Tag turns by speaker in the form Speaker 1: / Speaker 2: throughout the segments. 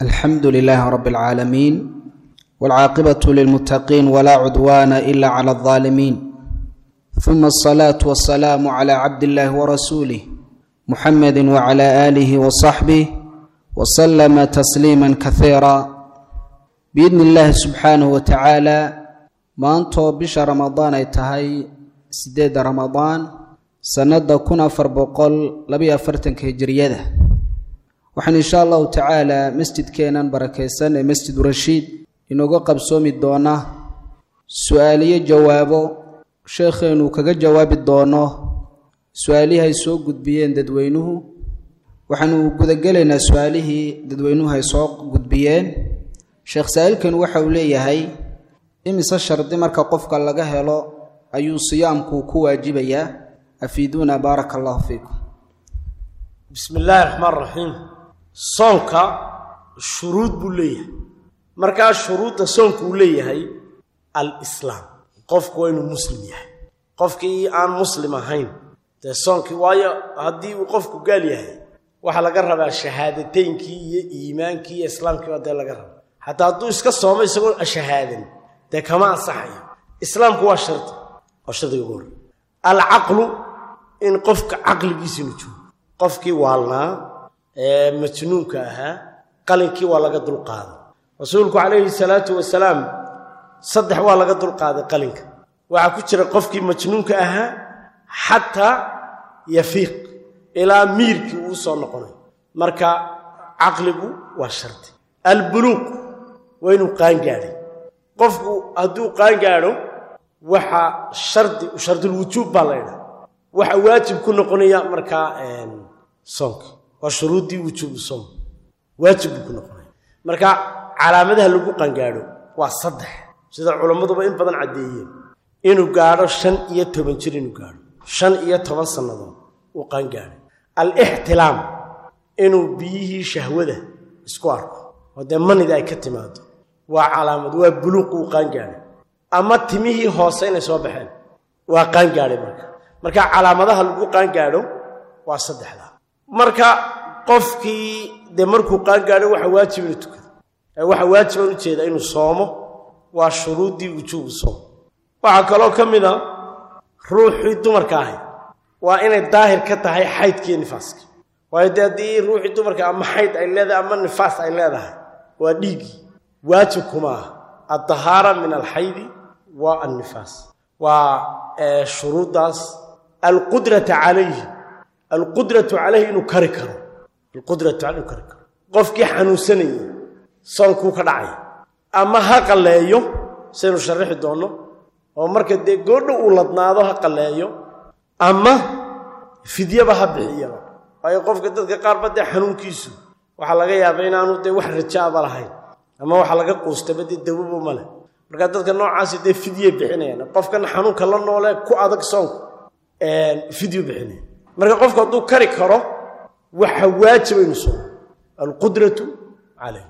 Speaker 1: الحمد لله رب العالمين والعاقبة للمتقين ولا عدوان إلا على الظالمين ثم الصلاة والسلام على عبد الله ورسوله محمد وعلى آله وصحبه وسلم تسليما كثيرا بإذن الله سبحانه وتعالى maantoo bisha ramadaan ay tahay sideedda ramadaan sannada kun afar boqol labayo afartanka hijiriyada waxaan insha allahu tacaala masjidkeenan barakaysan ee masjidu rashiid inooga qabsoomi doona su-aaliyo jawaabo sheekheenu kaga jawaabi doono su-aalihii ay soo gudbiyeen dadweynuhu waxaanu gudagelaynaa su-aalihii dadweynuhu ay soo gudbiyeen sheekh saa-iilkan waxa uu leeyahay imise shardi marka qofka laga helo ayuu siyaamku ku waajibayaa afiiduuna baaraka allahu fiikum
Speaker 2: bismi illaahi raxmaan raxiim soonka shuruud buu leeyahay markaa shuruudda soonku uu leeyahay alislaam qofku waa inuu muslim yahay qofkii aan muslim ahayn dee soonkii waayo haddii uu qofku gaal yahay waxaa laga rabaa shahaadateynkii iyo iimaankii iyo islaamkii baa dee laga rabaa xataa hadduu iska soomo isagoo shahaadan dee kama ansaxayo islaamku waa shardi waa shardiga ugu horrey alcaqlu in qofka caqligiisa inu joogo qofkii waalnaa ee majnuunka ahaa qalinkii waa laga dulqaaday rasuulku calayhi salaatu wasalaam saddex waa laga dulqaaday qalinka waxaa ku jira qofkii majnuunka ahaa xataa yafiiq ilaa miirkii uu soo noqonayo marka caqligu waa shardi albuluuq waa inuu qaangaadhay qofku hadduu qaangaadho waxa shardi shardulwujuub baa la ydhaha waxa waajib ku noqonaya markaa soonka waa shuruuddii wujuubu soom waajib buu ku noqonaya marka calaamadaha lagu qaangaadho waa saddex sida culammaduba in badan caddeeyeen inuu gaadho shan iyo toban jir inuu gaadho shan iyo toban sannadood uu qaangaadhay alixtilaam inuu biyihii shahwada isku arko oo dee manida ay ka timaado waa calaamad waa buluuq uu qaangaadhay ama timihii hoose inay soo baxeen waa qaangaadhay marka marka calaamadaha lagu qaangaadho waa saddexdaa marka qofkii dee markuu qaangaadho waxa waajib inuu tukado ee waxa waajiban ujeedaa inuu soomo waa shuruuddii wujuubu soom waxaa kaloo ka mid a ruuxii dumarka ahay waa inay daahir ka tahay xaydkiiyo nifaaskii waayo dee haddii ruuxii dumarka ama xayd ay leedahay ama nifaas ay leedahay waa dhiiggii waajib kuma ah addahaara min alxaydi wa annifaas waa shuruuddaas alqudrata calayhi alqudratu calayhi inuu kari karo alqudratu caleyhi inuu kari karo qofkii xanuunsanayay soonkuu ka dhacay ama ha qalleeyo saynu sharixi doonno oo marka dee goodho uu ladnaado ha qalleeyo ama fidyaba ha bixiyaba waayo qofka dadka qaarba dee xanuunkiisu waxaa laga yaaba inaanu dee wax rajaaba lahayn ama waxaa laga quustaba dee dawabo male markaa dadka noocaasi dee fidyay bixinayaan qofkan xanuunka la noole ku adag soonku fidyu bixinaya marka qofku hadduu kari karo waxa waajiba inu soomo alqudratu calayh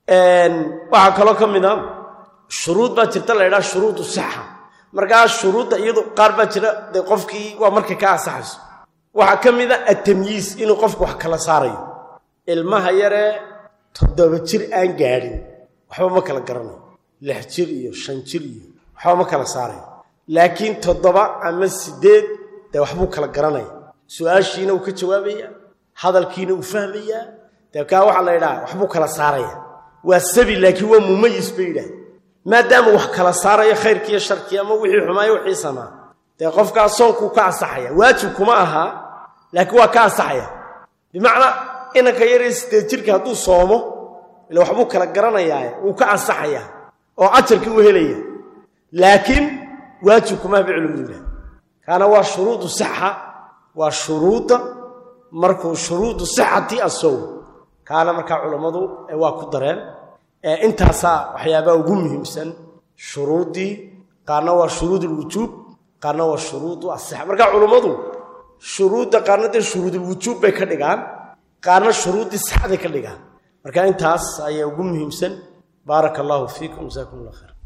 Speaker 2: waxaa kaloo ka mid a shuruud baa jirta la ydhaha shuruudu sixa markaa shuruudda iyadu qaar baa jira dee qofkii waa markay ka ansaxayso waxaa ka mid a atamyiis inuu qofku wax kala saarayo ilmaha yaree toddoba jir aan gaadhin waxba ma kala garanayo lix jir iyo shan jir iyo waxba ma kala saarayo laakiin toddoba ama siddeed dee waxbuu kala garanaya su-aashiina uu ka jawaabaya hadalkiina uu fahmayaa dee kaa waxaa la yidhaha waxbuu kala saaraya waa sabi laakiin waa mumayis bay yidhaah maadaama wax kala saarayo khayrkiiyo sharkii ama wixii xumaayo wixii samaa dee qofkaa soonkuu ka ansaxaya waajib kuma ahaa laakiin waa ka ansaxaya bimacnaa inanka yaree sideed jirka hadduu soomo ila waxbuu kala garanayaaye wuu ka ansaxayaa oo ajarkii uu helaya laakiin waajib kumaha bay culimadu yidhaha kaana waa shuruudu sixa waa shuruudda markuu shuruudu sixati asowm kaana markaa culammadu waa ku dareen intaasaa waxyaabaha ugu muhiimsan shuruuddii qaarna waa shuruud ulwujuub qaarna waa shuruudu asixa marka culummadu shuruudda qaarna dee shuruudulwujuub bay ka dhigaan qaarna shuruuddii sixaday ka dhigaan marka intaas ayaa ugu muhiimsan baaraka allaahu fiikum jasaakum allah khayr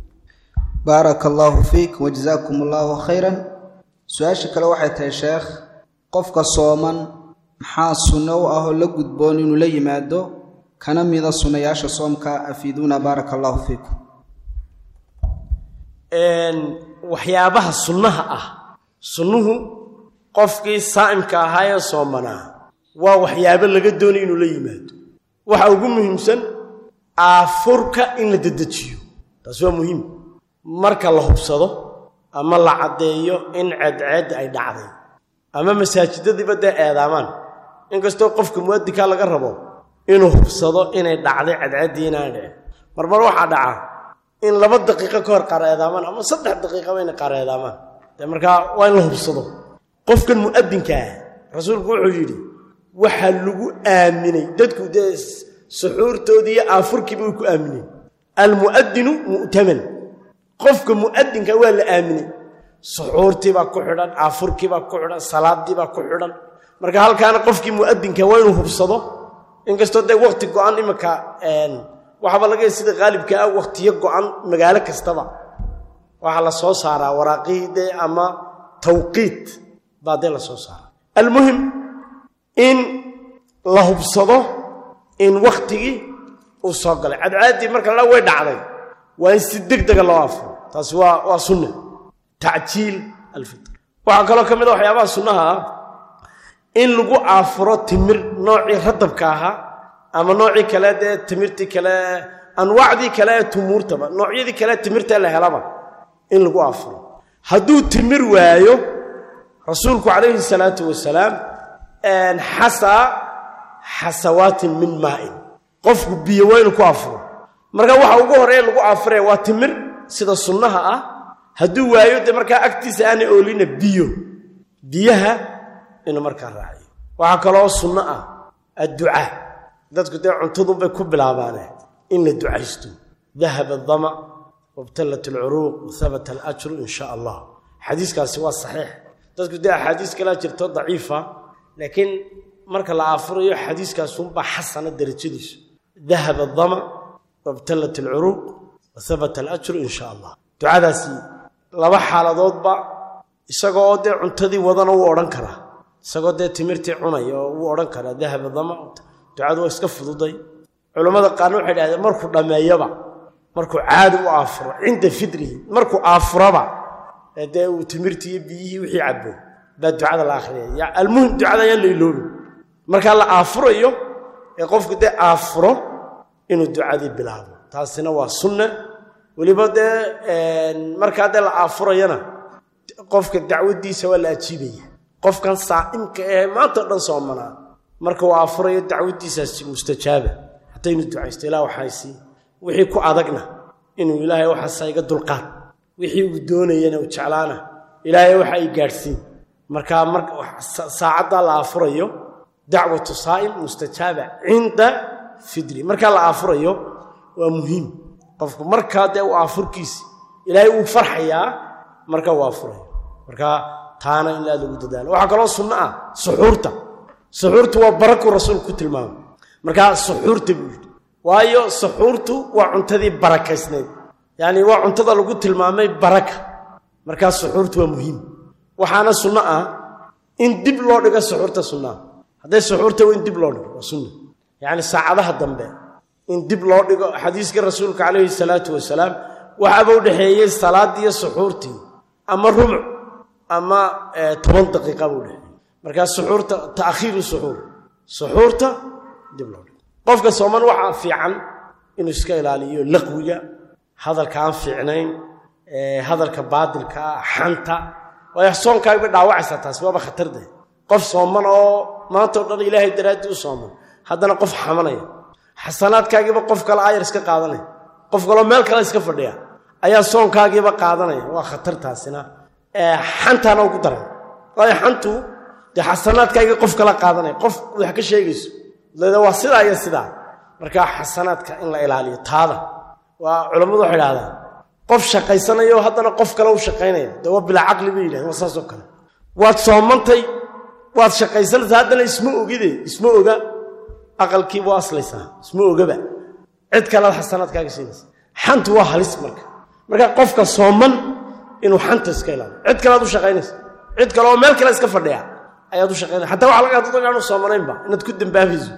Speaker 1: baaraka allaahu fiik wajazaakum allaahu khayran su-aasha kale waxay tahay sheekh qofka sooman maxaa sunno u ah oo la gudboon inuu la yimaado kana mida sunnayaasha soomka afiiduuna baaraka allahu fiikum
Speaker 2: waxyaabaha sunnaha ah sunnuhu qofkii saa'imka ahaayee soomanaa waa waxyaabo laga doonay inuu la yimaado waxa ugu muhiimsan aafurka in la dedejiyo taasi waa muhiim marka la hubsado ama la caddeeyo in ceedceedda ay dhacday ama masaajidadiiba dee eedaamaan inkastoo qofka mu'adinkaa laga rabo inuu hubsado inay dhacday cadceeddii inaan dhicin marmar waxaa dhacaa in laba daqiiqo ka hor qaar eedaamaan ama saddex daqiiqaba inay qaar eedaamaan dee markaa waa in la hubsado qofkan mu'adinka ah rasuulku wuxuu yidhi waxaa lagu aaminay dadku dee suxuurtoodii iyo aafurkiiba way ku aamineen almu'adinu mu'taman qofka mu'adinka waa la aaminay suxuurtiibaa ku xidhan aafurkiibaa ku xidhan salaadiibaa ku xidhan marka halkaana qofkii mu'adinka waa inuu hubsado inkastoo dee wakti go-an iminka waxaaba laga sida qaalibka ah wakhtiyo go-an magaalo kastaba waxaa la soo saaraa waraaqihii dee ama tawqiit baa dee la soo saaraa almuhim in la hubsado in wakhtigii uu soo galay cadcaaddii marka la way dhacday waa in si deg dega loo afuro taasi waa waa sunna tacjiil alfitr waxaa kaloo ka mid a waxyaabaha sunnaha ah in lagu aafuro timir noocii radabka ahaa ama noocii kale dee timirtii kale anwaacdii kale ee tumuurtaba noocyadii kale timirta la helaba in lagu aafuro hadduu timir waayo rasuulku calayhi salaatu wasalaam xasaa xasawaatin min maa'in qofku biyo waa inuu ku afuro marka waxa ugu horeeya lagu afuraya waa timir sida sunnaha ah hadduu waayo dee markaa agtiisa aanay oolina biyo biyaha inuu markaa raaciyo waxaa kaloo sunno ah adducaa dadku dee cuntadunbay ku bilaabaane in la ducaysto dahaba adama wabtallat alcuruuq wahabata alajru in sha allah xadiiskaasi waa saxiix dadku dee axaadiis kalaa jirto daciifa laakiin marka la aafurayo xadiiskaasunbaa xasana derajadiisu dahaba adama wabtallat alcuruuq wahabata alajru in sha allah ducadaasi laba xaaladoodba isagoo oo dee cuntadii wadana wuu odhan karaa isagoo dee timirtii cunaya oo wuu odhan karaa dahaba dama ducadu waa iska fududay culammada qaarna waxay dhahdeen markuu dhammeeyaba markuu caadi u aafuro cinda fidrihi markuu aafuraba ee dee uu timirtii iyo biyihii wixii cabo baa ducada la akhriyaya almuhim ducada ayaan la iloobin markaa la aafurayo ee qofku dee aafuro inuu ducadii bilaabo taasina waa sunna weliba dee markaa dee la aafurayana qofka dacwadiisa waa la ajiibaya qofkan saa'imka ee maanta o dhan soomanaa marka uu aafurayo dacwadiisaasi mustajaaba hataa inuu ducaysto ilah waxaysii wixii ku adagna inuu ilaahay waxaasa iga dulqaad wixii uu doonayana uu jeclaana ilaahay waxa ay gaadhsiin markaa mar saacaddaa la aafurayo dacwatu saa'im mustajaaba cinda fidri markaa la aafurayo waa muhiim qofku markaa dee uu aafurkiisi ilaahay uu farxayaa marka uu aafurayo markaa taana in aad lagu dadaalo waxaa kaloo sunno ah suxuurta suxuurtu waa barakuu rasuulku ku tilmaamay markaa suxuurta buu yidhi waayo suxuurtu waa cuntadii barakaysnayd yacni waa cuntada lagu tilmaamay baraka markaa suxuurtu waa muhiim waxaana sunno ah in dib loo dhigo suxuurta sunnaha hadday suxuurta waa in dib loo dhigo waa sunna yacni saacadaha dambe in dib loo dhigo xadiiskii rasuulka calayhi salaatu wasalaam waxaaba u dhexeeyey salaaddii iyo suxuurtii ama rumuc ama toban daqiiqa buu dhexeeyey markaa suxuurta ta'khiiru suxuur suxuurta dib loo dhigo qofka sooman waxaa fiican inuu iska ilaaliyo laqwiga hadalka aan fiicnayn hadalka baadilka ah xanta waayo soonkaagbay dhaawacaysaa taasi waaba khatarde qof sooman oo maanta o dhan ilaahay daraaddii u sooman haddana qof xamanaya xasanaadkaagiiba qof kale ayar iska qaadanaya qof kaloo meel kale iska fadhiya ayaa soonkaagiiba qaadanaya waa khatar taasina xantaana ugu daran waayo xantu dee xasanaadkaagii qof kala qaadanaya qof wax ka sheegayso dada waa sidaa iyo sidaa markaa xasanaadka in la ilaaliyo taada waa culammadu waxay idhahdaan qof shaqaysanayo haddana qof kale u shaqaynaya dee waa bilaa caqli bay yidhahdeen waa saasoo kale waad soomantay waad shaqaysanaysaa haddana isma ogide isma oga aqalkiiba u aslaysaa isma ogaba cid kalead xasanaadkaaga siinaysa xantu waa halis marka marka qofka sooman inuu xanta iska ilaaliyo cid kalead u shaqaynaysa cid kale oo meel kale iska fadhiya ayaad u shaqaynaya xataa waxa laga hadlo inaanu soomanaynba inaad ku dambaabayso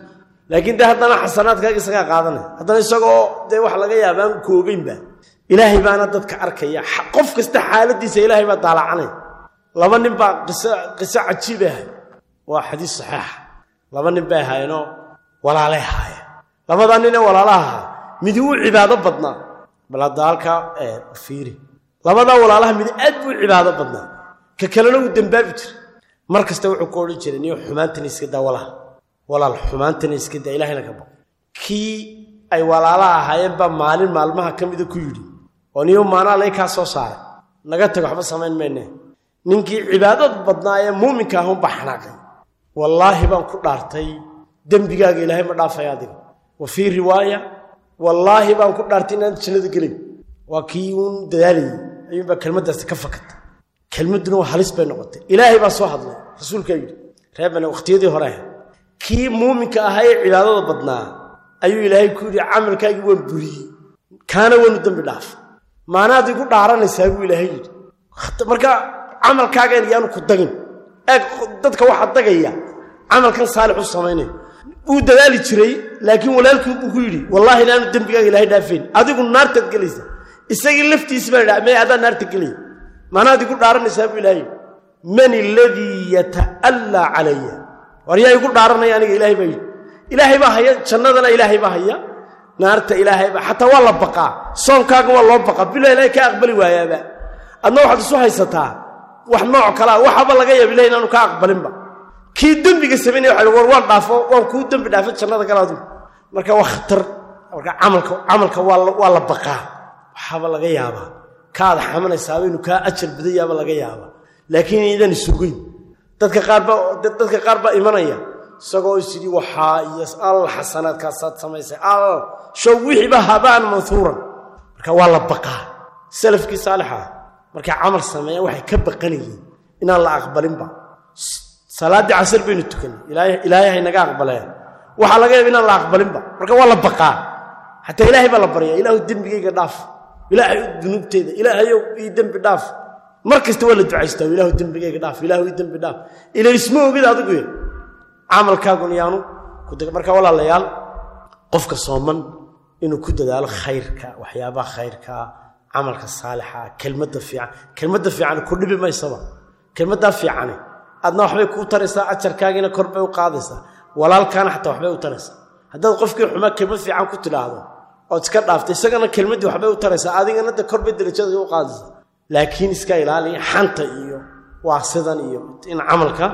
Speaker 2: laakiin dee haddana xasanaadkaaga isagaa qaadanaya haddana isagoo dee wax laga yaaba aan koobaynba ilaahay baana dadka arkaya qof kasta xaaladiisa ilaahay baa daalacanaya laba nin baa qiso qiso cajiibay ahay waa xadiis saxiixa laba nin bay ahaayeenoo walaalay ahaayeen labadaa nin ee walaalaha ahaa midi wuu cibaado badnaa bal hadda halkaa fiiri labadaa walaalaha midi aad buu cibaado badnaa ka kalena wuu dembaabi jiray mar kasta wuxuu ku odhan jiray niyo xumaantana iska daa walaal walaal xumaantana iska daa ilahayna ka baq kii ay walaalaha ahaayeen baa maalin maalmaha ka mida ku yidhi oo niyo maanaa lay kaa soo saaray naga tago waxba samayn mayne ninkii cibaadad badnaa ee muuminka ahun baa xanaaqay wallaahi baan ku dhaartay dembigaaga ilaahay ma dhaafay adiga wa fii riwaaya wallaahi baan ku dhaartay inaan jannada gelay waa kii uun dadaalayay ayuunbaa kelmaddaasi ka fakatay kelmadduna waa halis bay noqotay ilaahay baa soo hadlay rasuulkaa yidhi reebane wakhtiyadii hore ah kii muuminka ahaa ee cibaadada badnaa ayuu ilaahay ku yidhi camalkaagii waan buriyey kaana waanu dembi dhaaf maanaad igu dhaaranaysaa buu ilaahay yidhi marka camalkaagan yaanu ku dagin eeg dadka waxaa dagaya camalkan saalix u samaynaya wuu dadaali jiray laakiin walaalkii buu ku yidhi wallaahi inaanu dembigaaga ilaahay dhaafayn adigu naartaad gelaysa isagii laftiisi baa dha mee adaa naarta gelaya maanaad igu dhaaranaysaa buu ilaahay man aladii yata'allaa calaya war yaa igu dhaaranaya aniga ilaahay baa yidhi ilaahay baa haya jannadana ilaahay baa haya naarta ilaahay baa xataa waa la baqaa soonkaaga waa loo baqaa bila ilaahay kaa aqbali waayaaba adna waxaad isu haysataa wax nooc kalea waxaba laga yaaba ilahay inaanu kaa aqbalinba kii dembiga samaynaya waxa war waan dhaafo waan kuu dembi dhaafo jannada gala adigu marka waa khatar marka camalka camalka waa waa la baqaa waxaaba laga yaabaa kaad xamanaysaaba inuu kaa ajar badayaaba laga yaabaa laakiin idan isugeyn dadka qaar baa dadka qaar baa imanaya isagoo is yidhi waxaa iyo al xasanaadkaasaad samaysay al show wixiiba habaan manhuuran marka waa la baqaa salafkii saalixa ah markay camal sameeyaan waxay ka baqanayeen inaan la aqbalinba salaaddii casar baynu tukanay ilaahay haynaga aqbaleen waxaa laga yaaba inaan la aqbalinba marka waa la baqaa xataa ilaahay baa la baryaa ilaahu dembigayga dhaaf ilaahay dunuubteeda ilaahayow ii dembi dhaaf mar kasta waa la ducaystaa ilaahu dembigayga dhaaf ilaahu ii dembi dhaaf ila isma ogid adigu camalkaagun yaanu marka walaalayaal qofka sooman inuu ku dadaalo khayrka waxyaabaha khayrka camalka saalixa kelmadda fiican kelmadda fiican ku dhibi maysaba kelmaddaa fiicane adna waxbay kuu taraysaa ajarkaagiina kor bay u qaadaysaa walaalkaana xataa waxbay u taraysaa haddaad qofkii xumaa kelmad fiican ku tidhaahdo ood iska dhaaftay isagana kelmaddii waxbay u taraysaa adigana de kor bay darajada u qaadaysaa laakiin iska ilaaliya xanta iyo waasidan iyo in camalka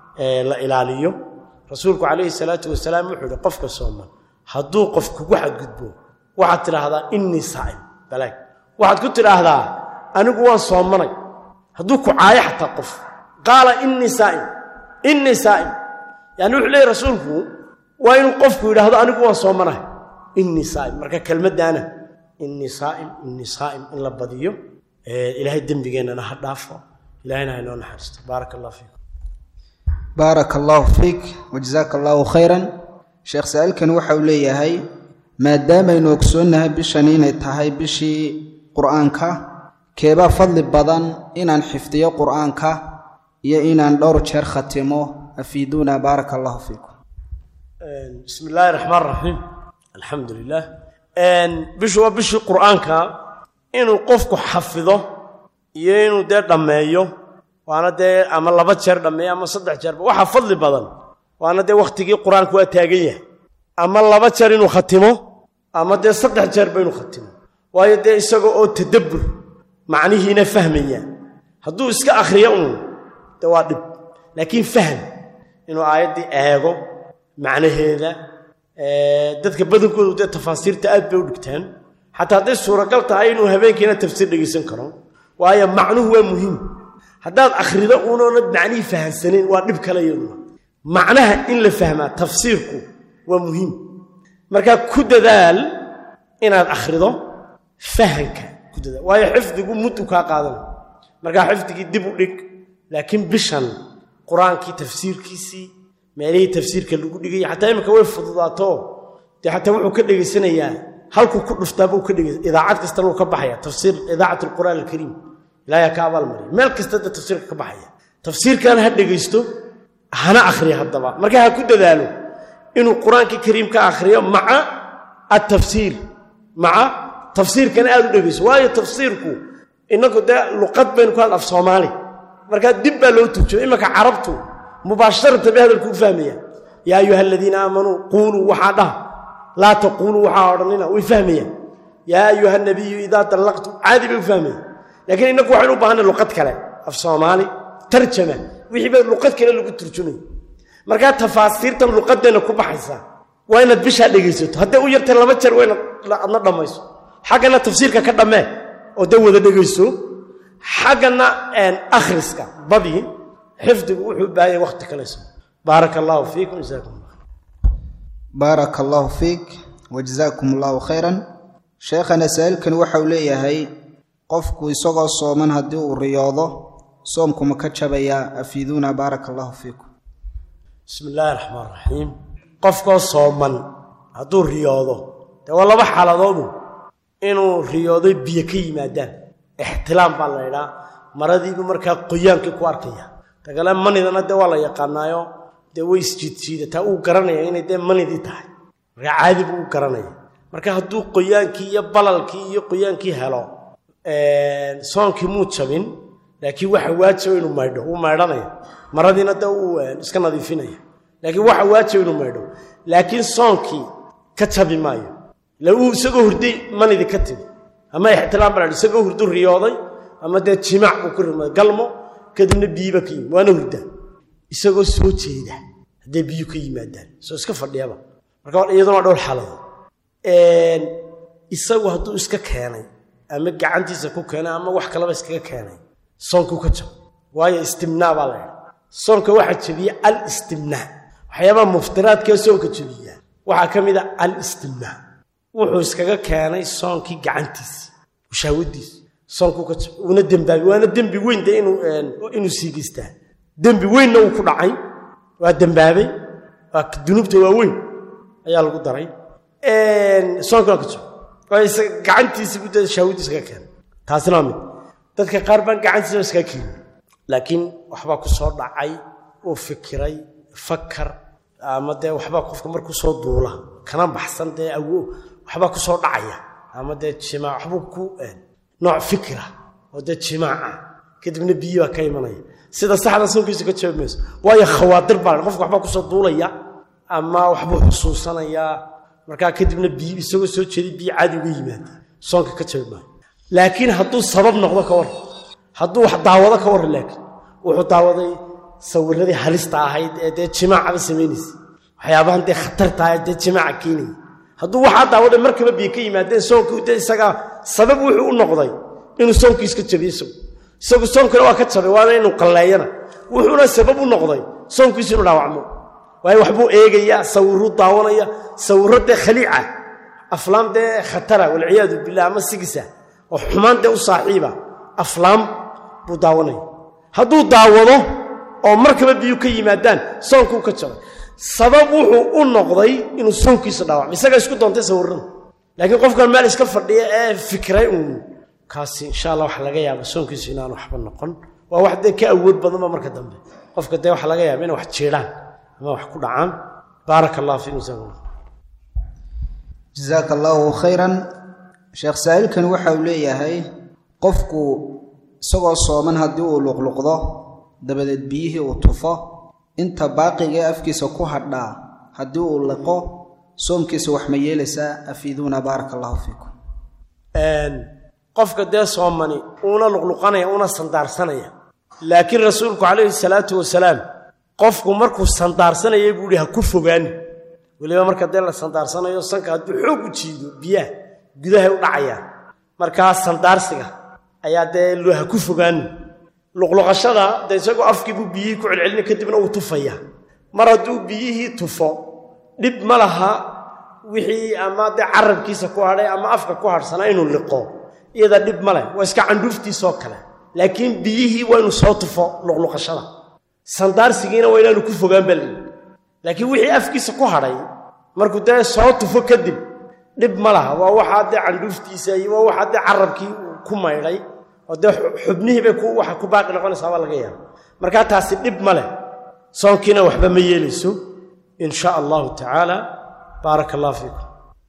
Speaker 2: la ilaaliyo rasuulku calayhi salaatu wasalaam wuxuu ihi qofka sooman hadduu qof kugu xadgudbo waxaad tidhaahdaa innii saa'im balaag waxaad ku tidhaahdaa anigu waan soomanay hadduu ku caayo xataa qof qaala innii saa'im innii saa'im yani wuxuu leeyahy rasuulku waa inuu qofku yidhaahdo anigu waan soomanahay innii saa'im marka kelmaddaana innii saa'im innii saa'im in la badiyo ilaahay dembigeennana ha dhaafo ilahayna ha inoo naxariisto baaraka allah fiikum
Speaker 1: baaraka allaahu fiik wajasaaka allaahu khayran sheekh saa-iilkani waxa uu leeyahay maadaamaynu ogsoonnahay bishani inay tahay bishii qur'aanka keebaa fadli badan inaan xifdiyo qur'aanka iyo inaan dhowr jeer khatimo afiiduuna baaraka allahu fiikum
Speaker 2: bismi illaahi raxmaan raxiim alxamdu lilah bishu waa bishii qur'aanka inuu qofku xafido iyo inuu dee dhammeeyo waana dee ama laba jeer dhammeeyo ama saddex jeerba waxaa fadli badan waana dee wakhtigii qur-aanku waa taagan yahay ama laba jeer inuu khatimo ama dee saddex jeerba inuu khatimo waayo dee isaga oo tadabbur macnihiina fahmaya hadduu iska akhriyo uun dee waa dhib laakiin fahm inuu aayaddii eego macnaheeda dadka badankoodu dee tafaasiirta aad bay u dhigtaan xataa hadday suuragal tahay inuu habeenkiina tafsiir dhegaysan karo waayo macnuhu waa muhiim haddaad akhrido unoonad macnihii fahamsanayn waa dhib kale iyaduna macnaha in la fahmaa tafsiirku waa muhiim markaa ku dadaal inaad akhrido fahanka ku dadaal waayo xifdigu muddu kaa qaadanay markaa xifdigii dib u dhig laakiin bishan qur-aankii tafsiirkiisii meelihii tafsiirka lagu dhigay xataa iminka way fududaato dee xataa wuxuu ka dhegaysanayaa halkuu ku dhuftaabuu ka dhegaysa idaacad kastana wuu ka baxaya tafsiir idaacat alqur'aan alkariim ilaahay ka abaalmariya meel kasta da tafsiirka ka baxaya tafsiirkan ha dhegaysto hana akhriya haddaba marka ha ku dadaalo inuu qur-aanka kariimka akhriyo maca atafsiir maca tafsiirkana aad u dhegayso waayo tafsiirku inagu dee luqad baynu ku hadl af soomaali markaa dib baa loo turjumay imanka carabtu mubaasharatan bay hadalku u fahmayaan yaa ayuha aladiina aamanuu quuluu waxaa dhaha laa taquuluu waxaa odhanina way fahmayaan yaa ayuha nabiyu idaa dallaqtum caadi bay u fahmayaan laakiin innagu waxaynu u baahanay luqad kale af soomaali tarjama wixii ba luqad kale lagu turjumay markaa tafaasiirtan luqadeenna ku baxaysaa waa inaad bishaa dhegaysato hadday u yartay laba jeer waa inaad adna dhammayso xaggana tafsiirka ka dhammee oo dee wada dhegayso xaggana akhriska badii xifdigu wuxuu u baahanya wakhti kalayso baaraka allaahu fiikum jasaakum allah
Speaker 1: baaraka allaahu fiik wajazaakum allaahu khayran sheekhana saa'ilkani waxa uu leeyahay qofku isagoo sooman haddii uu riyoodo soomkuma ka jabayaa afiiduuna baaraka allaahu fiikum
Speaker 2: bismi illaahi raxmaan raxiim qofkoo sooman hadduu riyoodo dee waa laba xaaladoodu inuu riyooday biyo ka yimaadaan ixtilaam baa la ydhaa maradiibuu markaa qoyaankii ku arkaya dagale manidana dee waa la yaqaanaayo dee way isjiidjiidataa uu garanaya inay dee manidii tahay markaa caadi buu u garanaya marka hadduu qoyaankii iyo balalkii iyo qoyaankii helo soonkii muu jabin laakiin waxa waajiba inuu maydho wuu maydhanaya maradiina dee uu iska nadiifinaya laakiin waxa waajiba inuu maydho laakiin soonkii ka jabi maayo ila uu isagoo hurday manidii ka timi ama ixtilaam baa isagoo hurdu riyooday ama dee jimaac buu ku rimay galmo kadibna biyiba ka yimi waana hurdaa isagoo soo jeeda hadday biyu ka yimaadaan soo iska fadhiyaba marka iyaduna waa dhowr xaaladood isagu hadduu iska keenay ama gacantiisa ku keenay ama wax kalaba iskaga keenay soonkuu ka jabo waayo istimnaa baa la ydha soonka waxaa jebiya alistimnaa waxyaabaha muftiraadkee soonka jebiyaa waxaa ka mid a alistimnaa wuxuu iskaga keenay soonkii gacantiisi shaawadiisi soonkuu ka jabo uuna dembaabi waana dembi weyn de inuu siigeystaa dembi weynna uu ku dhacay waa dembaabay waa dunuubta waa weyn ayaa lagu daray soonka waa ka jabo gacantiisi buu dee shaawadiisa kaga keenay taasina waa mid dadka qaar baan gacantiisa iskaga keenin laakiin waxbaa ku soo dhacay uu fikiray fakar ama dee waxbaa qofka markuu soo duula kana baxsan dee awo waxbaa ku soo dhacaya ama dee jimaac waxbuu ku nooc fikira oo dee jimaaca kadibna biyi baa ka imanaya sida saxda soonkiisa ka jabi mayso waayo khawaadir baa qofka waxbaa kusoo duulaya ama waxbuu xusuusanayaa markaa kadibna biyi isagoo soo jeeday biyi caadi uga yimaada soonka ka jabi maayo laakiin hadduu sabab noqdo ka warran hadduu wax daawado ka warran laakiin wuxuu daawaday sawiradii halista ahayd ee dee jimaacaba samaynaysa waxyaabahan dee khatarta ah ee dee jimaaca keenaya hadduu waxaa daawaday markaba biyo ka yimaadeen soonkii dee isagaa sabab wuxuu u noqday inuu soonkiis ka jabiyo isagu isagu soonkana waa ka jabay waana inuu qalleeyana wuxuuna sabab u noqday soonkiisu inuu dhaawacmo waayo waxbuu eegayaa sawiruu daawanaya sawirro dee khaliica aflaam dee khatara walciyaadu billah ama sigisa oo xumaan dee u saaxiiba aflaam buu daawanaya hadduu daawado oo markaba biyu ka yimaadaan soonkuu ka jabay sabab wuxuu u noqday inuu soonkiisa dhaawacmo isagaa isku doontay sawirrada laakiin qofkan meel iska fadhiya ee fikray uun kaasi insha allah waxa laga yaaba soonkiisu inaan waxba noqon waa wax dee ka awood badanba marka dambe qofka dee waxa laga yaaba inay wax jiidhaan ama wax ku dhacaan baaraka allah fiikum jazakum
Speaker 1: jasaaka allaahu khayran sheekh saa'ilkani waxa uu leeyahay qofku isagoo sooman haddii uu luqluqdo dabadeed biyihii uu tufo inta baaqigae afkiisa ku hadhaa haddii uu liqo soomkiisa wax ma yeelaysaa afiiduuna baaraka allahu fiikum
Speaker 2: qofka dee soomani uuna luqluqanaya una sandaarsanaya laakiin rasuulku calayhi salaatu wasalaam qofku markuu sandaarsanayay buu ihi ha ku fogaani weliba marka dee la sandaarsanayo sanka hadduu xoog u jiido biyaha gudahay u dhacayaan markaa sandaarsiga ayaa dee lo ha ku fogaani luqluqashada dee isagoo afkii buu biyihii ku celcelina kadibna uu tufaya mar hadduu biyihii tufo dhib ma laha wixii ama dee carabkiisa ku hadhay ama afka ku hadhsanaa inuu liqo iyada dhib ma leh waa iska candhuuftiisoo kale laakiin biyihii waa inuu soo tufo luqluqashada sandaarsigiina waa inaanu ku fogaan baa layidhi laakiin wixii afkiisa ku hadhay markuu dee soo tufo kadib dhib ma laha waa waxaa dee candhuuftiisa iyo waa waxaa dee carabkii uu ku maydhay oo dee xubnihii bay waxa ku baaqi noqonaysaa baa laga yaaba markaa taasi dhib ma leh soonkiina waxba ma yeelayso in sha allahu tacaala baaraka allah fiikum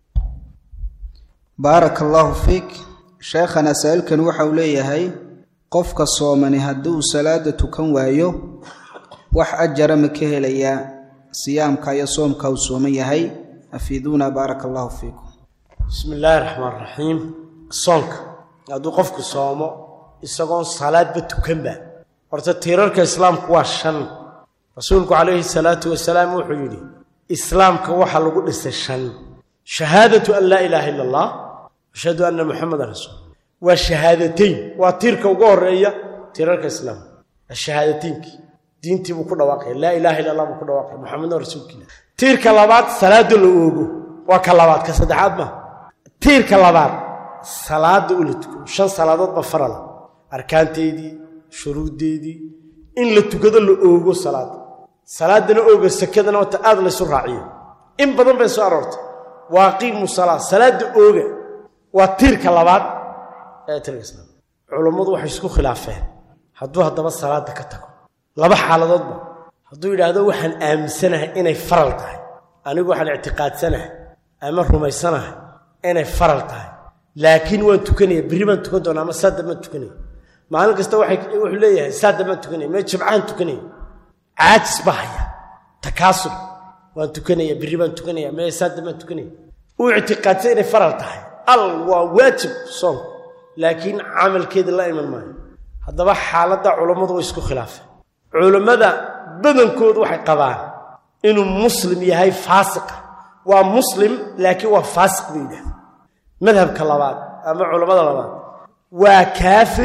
Speaker 1: baaraka allaahu fiik sheekhana saa-ilkan waxa uu leeyahay qofka soomani haddii uu salaada tukan waayo wax ajara ma ka helayaa siyaamka iyo soomka uu sooman yahay afiiduuna baaraka allaahu fiikum
Speaker 2: bismi illaahi raxmaan raxiim soonka hadduu qofku soomo isagoon salaadba tukanba horta tiirarka islaamku waa shan rasuulku calayhi salaatu wasalaam wuxuu yidhi islaamka waxaa lagu dhisay shan shahaadatu an laa ilaaha ila allah ashhadu anna muxamadan rasuul waa shahaadateyn waa tiirka ugu horeeya tiirarka islaamka ashahaadateynki diintii buu ku dhawaaqaya laa ilaaha illa allah buu ku dhawaaqaya muxamedun rasuulkiila tiirka labaad salaada la oogo waa ka labaad ka saddexaad maaha tiirka labaad salaada u la tukado shan salaadood ba farala arkaanteedii shuruuddeedii in la tukado la oogo salaada salaadana ooga sakadana wata aad laysu raaciyo in badan bay soo aroortay waaqiimu salaa salaada ooga waa tiirka labaad ee tiirka islaam culammadu waxay isku khilaafeen hadduu haddaba salaada ka tago laba xaaladoodba hadduu yidhaahdo waxaan aaminsanahay inay faral tahay anigu waxaan ictiqaadsanahay ama rumaysanahay inay faral tahay laakiin waan tukanaya berri baan tukan doona ama saada baan tukanaya maalin kasta wuxuu leeyahay saada baan tukanaya mee jimcaan tukanaya caajis baa haya takaasub waan tukanaya berri baan tukanaya mee saada baan tukanaya uu ictiqaadsan inay faral tahay al waa waajib soonku laakiin camalkeeda la iman maayo haddaba xaaladda culammadu way isku khilaafeen culammada badankoodu waxay qabaan inuu muslim yahay faasiqa waa muslim laakiin waa faasiq bay yidhahda madhabka labaad ama culammada labaad waa kaafir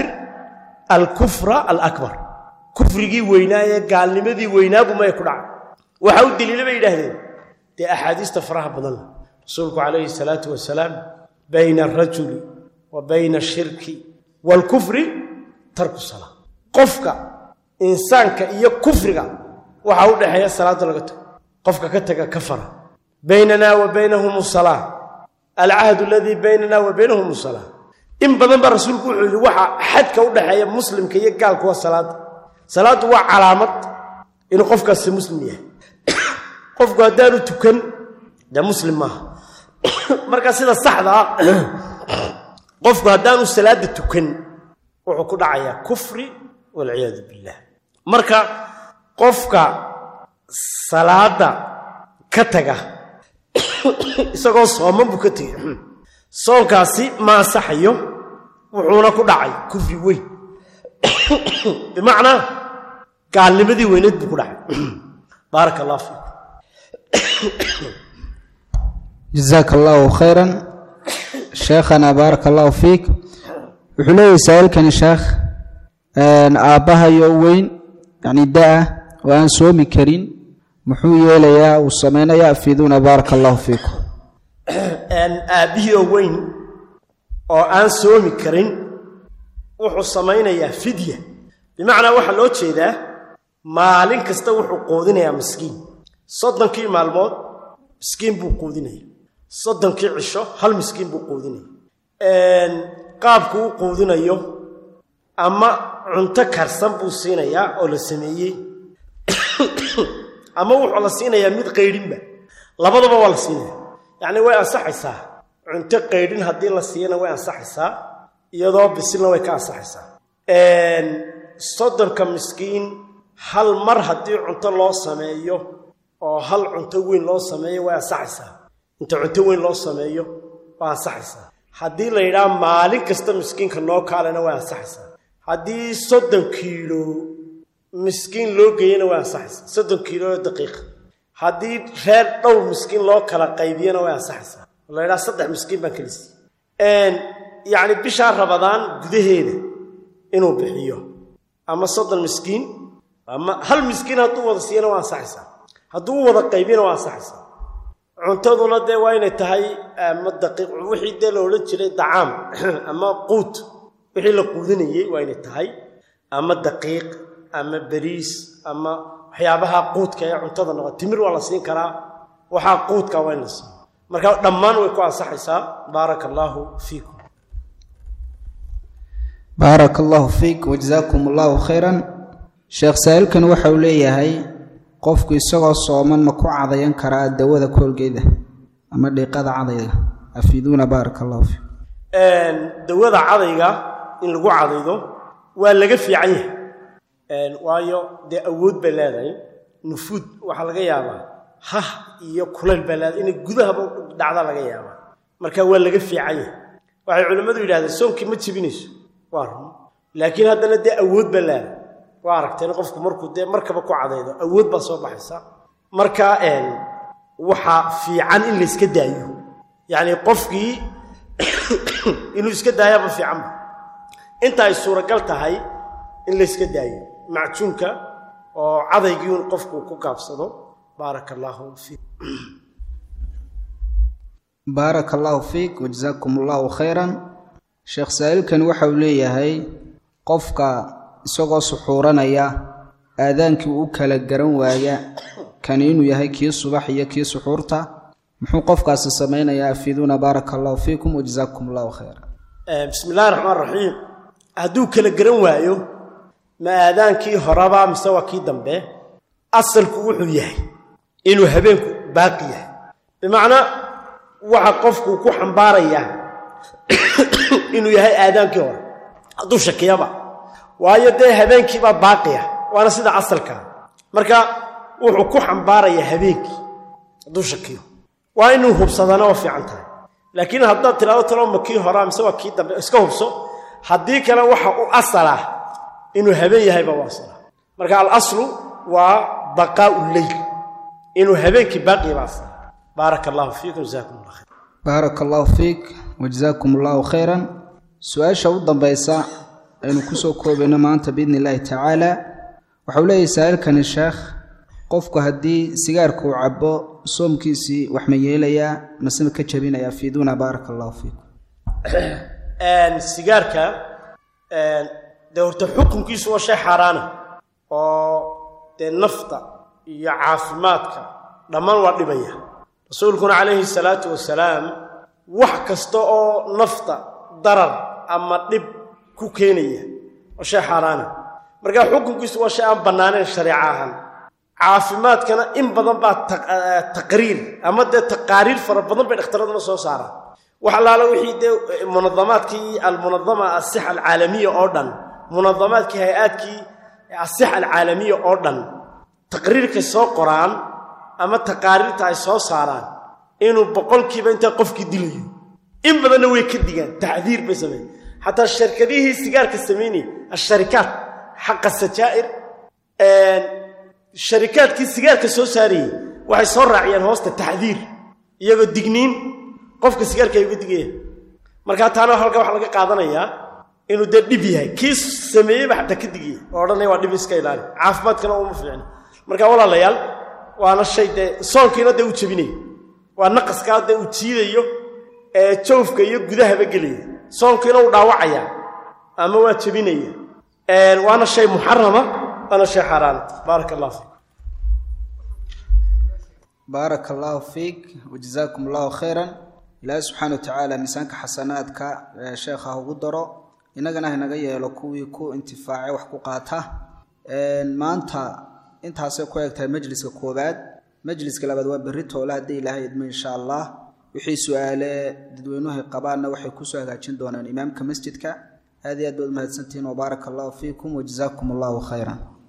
Speaker 2: alkufra alakbar kufrigii weynaa ee gaalnimadii weynaabu maya ku dhacay waxa u deliila bay yidhaahdeen dee axaadiista faraha badan leh rasuulku calayhi salaatu wasalaam bayna alrajuli wa bayna ashirki waalkufri tarku salaa qofka insaanka iyo kufriga waxaa u dhexeeya salaadda laga tago qofka ka taga kafara baynana wa baynahum salaa alcahdu aladii baynana wa baynahum salaa in badan baa rasuulku wuxuu yidhi waxaa xadka u dhexeeya muslimka iyo gaalku waa salaadda salaaddu waa calaamad inuu qofkaasi muslim yahay qofku haddaanu tukan dee muslim maaha marka sida saxda ah qofku haddaanu salaadda tukan wuxuu ku dhacayaa kufri walciyaadu billah marka qofka salaadda ka taga isagoo sooman buu ka tegey soonkaasi ma ansaxayo wuxuuna ku dhacay kufri weyn bimacnaa gaalnimadii weyneed buu ku dhacay baaraka allah fiikum
Speaker 1: jazaaka allaahu khayran sheekhana baaraka allaahu fiik wuxuu leeyahay saa'ilkani sheekh aabbahayo weyn yacni da-ah oo aan soomi karin muxuu yeelayaa uu samaynayaa afiiduuna baaraka allaahu fiikum
Speaker 2: aabbihii oo weyn oo aan soomi karin wuxuu samaynayaa fidya bimacnaa waxaa loo jeedaa maalin kasta wuxuu quudinayaa miskiin soddonkii maalmood miskiin buu quudinaya soddonkii cisho hal miskiin buu quudinaya qaabku u quudinayo ama cunto karsan buu siinayaa oo la sameeyey ama wuxuu la siinayaa mid qaydhinba labadaba waa la siinaya yacni way ansaxaysaa cunto qaydhin haddii la siiyana way ansaxaysaa iyadoo bisilna way ka ansaxaysaa soddonka miskiin hal mar haddii cunto loo sameeyo oo hal cunto weyn loo sameeyo way ansaxaysaa inta cunto weyn loo sameeyo waa ansaxaysaa haddii la yidhaha maalin kasta miskiinka noo kaalena way ansaxaysaa haddii soddon kiilo miskiin loo geeyana way ansaxaysaa soddon kiilo oo daqiiqa haddii reer dhowr miskiin loo kala qaybiyana way ansaxaysaa oo la yidhaha saddex miskiin baan kala siiyey yacni bishaa rabadaan gudaheeda inuu bixiyo ama soddon miskiin ama hal miskiin hadduu wada siiyana waa ansaxaysaa hadduu u wada qaybiyana waa ansaxaysaa cuntaduna dee waa inay tahay ama daqiiq wixii dee la odhan jiray dacaam ama quut wixii la quudinayey waa inay tahay ama daqiiq ama beriis ama waxyaabaha quudka ee cuntada noqo timir waa la siin karaa waxaa quudka waa in la siiyo marka dhammaan way ku ansaxaysaa baaraka allaahu fiikum
Speaker 1: baaraka allaahu fiik wajazaakum allaahu khayran sheekh saa'ilkan waxa uu leeyahay qofku isagoo sooman ma ku cadayan karaa dawada koolgeeda ama dhiiqada cadayga afiiduuna baaraka allahu fiikum
Speaker 2: dawada cadayga in lagu cadaydo waa laga fiican yahay waayo dee awood bay leedahay nufuud waxaa laga yaabaa hah iyo kulayl baa leedahay inay gudahaba dhacda laga yaabaa marka waa laga fiican yahay waxay culimmadu yidhahdeen soonkii ma jebinayso waa run laakiin haddana dee awood baa leedahay waa aragteen qofku markuu dee markaba ku cadaydo awood baa soo baxaysa marka waxaa fiican in layska daayo yacni qofkii inuu iska daayaba fiicanba inta ay suuragal tahay in layska daayo macjuunka oo cadaygii un qofku ku gaabsado baaraka allaahu fiik
Speaker 1: baaraka allaahu fiik wajazaakum allahu khayran sheekh saa'ilkani waxa uu leeyahay qofka isagoo suxuuranaya aadaankii uu kala garan waaya kani inuu yahay kii subax iyo kii suxuurta muxuu qofkaasi samaynayaa afiiduuna baaraka allahu fiikum wajazaakum allahu khayra
Speaker 2: bismi illahi raxmaan raxiim hadduu kala garan waayo ma aadaankii horaba mise waa kii dambe asalku wuxuu yahay inuu habeenku baaqi yahay bimacnaa waxa qofku ku xambaarayaa inuu yahay aadaankii hore hadduu shakiyaba waayo dee habeenkiibaa baaqiya waana sida asalkaa marka wuxuu ku xambaarayaa habeenkii hadduu shakiyo waa inuu hubsadana waa fiican tahay laakiin haddaad tidhahdo talo ma kii horaa mise waa kii dambe iska hubso haddii kale waxa u asalah inuu habeen yahayba u asala marka alaslu waa baqaau leyl inuu habeenkii baaqiyaba asala baaraka allahu fiikum jazakum allah khayr
Speaker 1: baaraka allahu fiik wajazaakum allahu khayran su-aasha u dambaysa aynu kusoo koobayno maanta biidni illaahi tacaala waxau leeyahay saa'ilkani sheekh qofku haddii sigaarka uu cabo soomkiisii wax ma yeelayaa masema ka jabinayaa fiiduuna baaraka allahu fiikum
Speaker 2: sigaarka dee horta xukunkiisu waa shay xaaraana oo dee nafta iyo caafimaadka dhammaan waa dhibaya rasuulkuna calayhi salaatu wasalaam wax kasta oo nafta darar ama dhib ku keenaya waa shay xaaraana marka xukunkiisu waa shay aan bannaanayn shareeco ahaan caafimaadkana in badan baa taqriir ama dee taqaariir fara badan bay dhakhtaraduna soo saaraan wax allaala wixii dee munadamaadkii almunadama asixa alcaalamiya oo dhan munadamaadkii hay-aadkii asixa alcaalamiya oo dhan taqriirkay soo qoraan ama taqaariirta ay soo saaraan inuu boqolkiiba intaa qofkii dilayo in badanna way ka digaan tacdiir bay sameeyen xataa sharkadihii sigaarka samaynayay asharikaat xaqa sajaa'ir sharikaadkii sigaarka soo saarayey waxay soo raaciyeen hoosta tacdiir iyagoo digniin qofka sigaarka ay uga digaya markaa taana halka waxa laga qaadanayaa inuu dee dhib yahay kii sameeyeyba xataa ka digaya oo odhanaya waa dhib iska ilaali caafimaadkana uma fiicna marka walaalayaal waana shay dee soonkiina dee u jebinaya waa naqaskaa dee uu jiidayo ee jawfka iyo gudahaba gelaya soonkiina uu dhaawacaya ama waa jebinaya waana shay muxarama waana shay xaaraana baaraka allah fiik
Speaker 1: baaraka allaahu fiik wajazaakum allahu khayran ilaahi subxaana wa tacaala miisaanka xasanaadka sheekha ha ugu daro innagana hanaga yeelo kuwii ku intifaacay wax ku qaata maanta intaasay ku eg tahay majliska koowaad majliska labaad waa berri toole haddii ilaahay idmo insha allah wixii su-aale dadweynuhay qabaanna waxay kusoo hagaajin doonaan imaamka masjidka aad iyo aad baad umahadsantihiin wabaaraka allahu fiikum wajazaakum allahu khayran